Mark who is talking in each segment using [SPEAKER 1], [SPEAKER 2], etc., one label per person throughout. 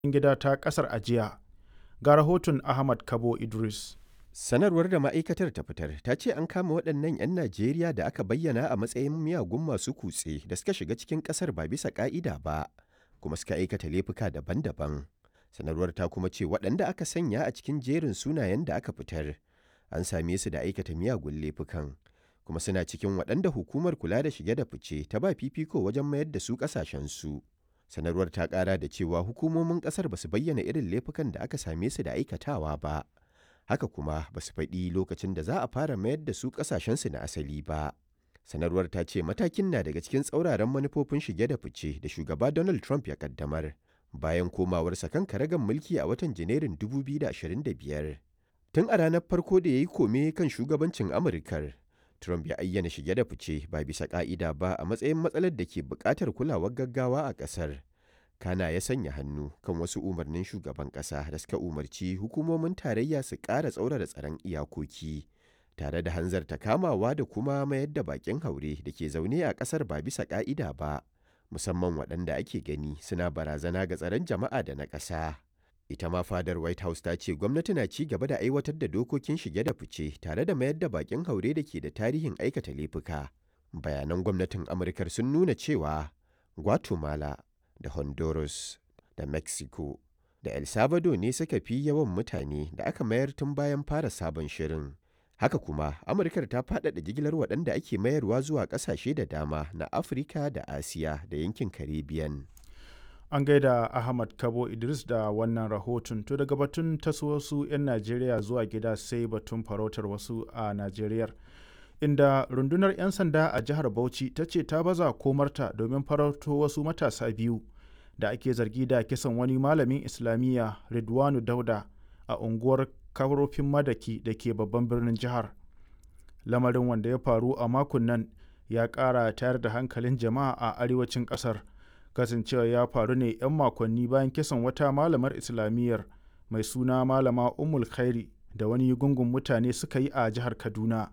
[SPEAKER 1] gida ta ƙasar a jiya. Ga rahoton Ahmad Kabo Idris.
[SPEAKER 2] Sanarwar da ma'aikatar ta fitar ta ce an kama waɗannan 'yan Najeriya da aka bayyana a matsayin miyagun masu kutse da suka shiga cikin ƙasar ba bisa ƙa'ida ba, kuma suka aikata laifuka daban-daban. Sanarwar ta kuma ce waɗanda aka sanya a cikin jerin sunayen da aka fitar an same su da aikata miyagun laifukan, kuma suna cikin waɗanda hukumar kula da shige da fice ta ba fifiko wajen mayar da su ƙasashensu. Sanarwar ta ƙara da cewa hukumomin ƙasar ba su bayyana irin laifukan da aka same su da aikatawa ba. haka kuma ba su faɗi lokacin da za a fara mayar da su ƙasashensu na asali ba. Sanarwar ta ce matakin na daga cikin tsauraran manufofin shige da fice da shugaba Donald Trump ya kaddamar bayan komawarsa kan karagan mulki a watan Janairun 2025. Tun a ranar farko da ya yi kome kan shugabancin Amurkar, Trump ya ayyana shige da fice ba bisa ƙa'ida ba a matsayin matsalar da ke buƙatar kulawar gaggawa a ƙasar. kana ya sanya hannu kan wasu umarnin shugaban ƙasa da suka umarci hukumomin tarayya su ƙara tsaurara tsaron iyakoki tare da hanzarta kamawa da kuma mayar da bakin haure da ke zaune a ƙasar ba bisa ƙa'ida ba musamman waɗanda ake gani suna barazana ga tsaron jama'a da na ƙasa ita ma fadar white house ta ce gwamnati na ci gaba da aiwatar da dokokin shige da fice tare da mayar da bakin haure da ke da tarihin aikata laifuka bayanan gwamnatin amurkar sun nuna cewa guatemala da Honduras da Mexico da El Salvador ne suka fi yawan mutane da aka mayar tun bayan fara sabon shirin. Haka kuma, Amurkar ta faɗaɗa jigilar waɗanda ake mayarwa zuwa ƙasashe da dama na Afirka da Asiya da yankin Caribbean.
[SPEAKER 1] An gaida Ahmad Kabo Idris da wannan rahoton to daga batun taso wasu 'yan Najeriya zuwa gida sai batun farautar wasu a Najeriyar. inda rundunar 'yan sanda a jihar Bauchi ta ce ta baza komarta domin farauto wasu matasa biyu da ake zargi da kisan wani malamin Islamiyya Ridwanu Dauda a unguwar Karofin Madaki da ke babban birnin jihar. Lamarin wanda ya faru a makon nan ya ƙara tayar da hankalin jama'a a arewacin ƙasar. Kasancewa ya faru ne 'yan makonni bayan kisan wata malamar Islamiyyar mai suna Malama Ummul Khairi da wani gungun mutane suka yi a jihar Kaduna.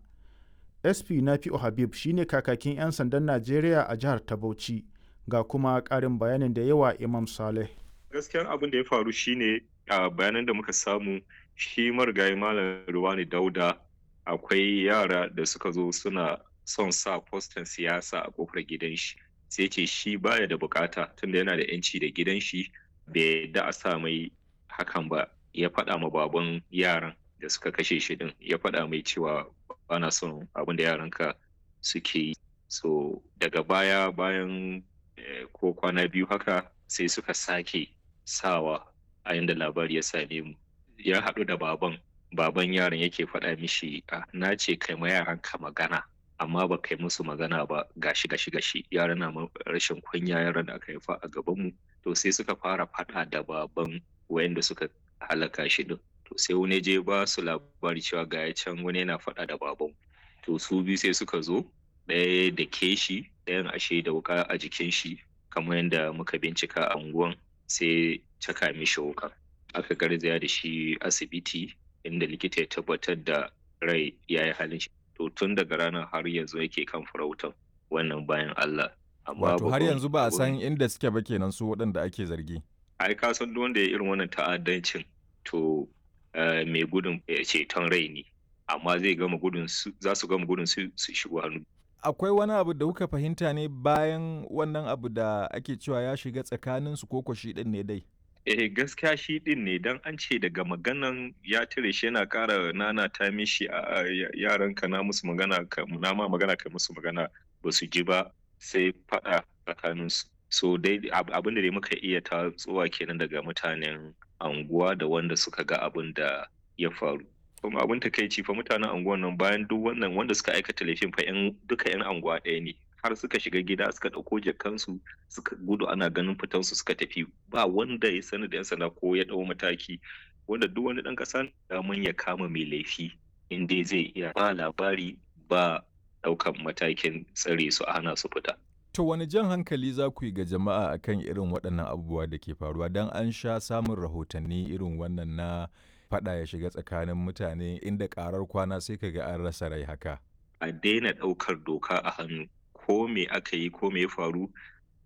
[SPEAKER 1] sp nafi'u habib shine kakakin 'yan sandan najeriya a jihar ta bauchi ga kuma karin bayanin da yawa imam saleh
[SPEAKER 3] gaskiyan abin da ya faru shine a bayanan da muka samu shi marigayi malam ruwani dauda akwai yara da suka zo suna son sa fostan siyasa a kofar gidan shi sai ce shi baya da bukata tunda yana da yanci da gidan shi bai da a sa mai hakan ba ya faɗa ma baban yaran da suka kashe shi din ya faɗa mai cewa bana son abin da yaranka suke yi so daga baya bayan ko kwana biyu haka sai suka sake sawa a yadda labari ya same mu ya haɗu da baban baban yaron yake faɗa mishi na ce kai ma yaranka magana amma ba kai musu magana ba gashi gashi gashi yaran na rashin kunya yaran da aka haifa a gabanmu to sai suka fara faɗa da baban wayanda suka halaka shi din to sai wani je ba su labari cewa ga ya can wani yana faɗa da baban to su biyu sai suka zo ɗaya da ke shi ɗayan ashe da wuka a jikin shi kamar yadda muka bincika a unguwan sai caka mishi wuka aka garzaya da shi asibiti inda likita ya tabbatar da rai ya yi halin shi to tun daga ranar har yanzu yake kan farautan wannan bayan Allah
[SPEAKER 4] wato har yanzu ba a san inda suke ba kenan su waɗanda ake zargi
[SPEAKER 3] ai ka san duk wanda ya irin wannan ta'addancin to Uh, mai gudun ceton rai ne amma zai gama gudun za su gama gudun su shigo hannu
[SPEAKER 4] akwai wani abu da kuka fahimta ne bayan wannan abu da ake cewa ya shiga tsakanin su koko shi din ne dai
[SPEAKER 3] eh gaskiya shi din ne dan an ce daga maganan ya tire shi yana kara nana ta mishi a yaran ka na musu magana ka na ma magana ka musu magana ba su ji ba sai fada tsakanin su so dai abin da dai muka iya ta tsuwa kenan daga mutanen anguwa da wanda suka ga abin da ya faru kuma abin takaici fa mutanen anguwan nan bayan duk wannan wanda suka aikata laifin fa yan duka yan anguwa ɗaya ne har suka shiga gida suka ɗauko jakansu suka gudu ana ganin fitansu suka tafi ba wanda ya sani da yan sanda ko ya ɗau mataki wanda duk wani ɗan ƙasa daman ya kama mai laifi in dai zai iya ba labari ba ɗaukan matakin tsare su a hana su fita
[SPEAKER 4] To wani jan hankali za ku yi ga jama'a akan irin waɗannan abubuwa da ke faruwa don an sha samun rahotanni irin wannan na faɗa ya shiga tsakanin mutane inda ƙarar kwana sai ka ga an rasa rai haka.
[SPEAKER 3] A daina ɗaukar doka a hannu ko me aka yi ko me ya faru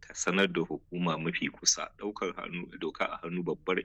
[SPEAKER 3] ka sanar da hukuma mafi kusa ɗaukar hannu doka a hannu babbar